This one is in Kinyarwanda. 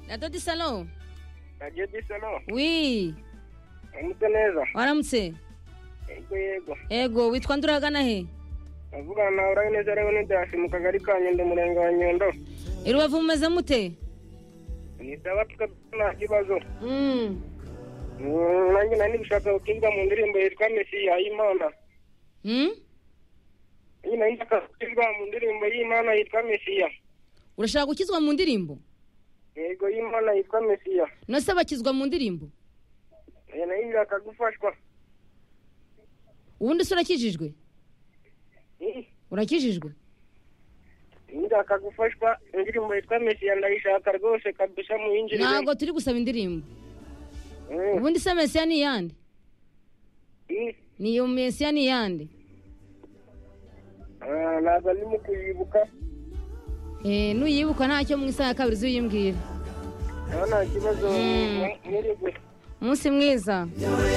gatotsi salo radiyo disano wi uramutse neza waramutse yego yego ego witwa nduragana he avugana nawe urabe neza rero n'ibyasi mu kagari ka nyundo umurenge wa nyundo irubavu mumeze mute nisaba tukabona nta kibazo Mm. Mm, nanjye nari gushaka gutuza mu ndirimbo yitwa mesiya y'imana Mm? nanjye nari nshaka gutuza mu ndirimbo y'imana yitwa mesiya urashaka gukizwa mu ndirimbo yego y'imana yitwa mesiya nase bakizwa mu ndirimbo nanjye nari nshaka gufashwa ubundi se urakijijwe Mm, urakijijwe nanjye nshaka gufashwa indirimbo yitwa mesiya ndayishaka rwose kabisa mu yinjirire ntabwo turi gusaba indirimbo ubundi se mesiya ni iyande ni iyo mesiya ni iyande ntabwo ndimo kuyibuka Eh, nuyibuka ntacyo mu isaha ya kabiri uziyimbwira nta nta kibazo mwiriwe umunsi mwiza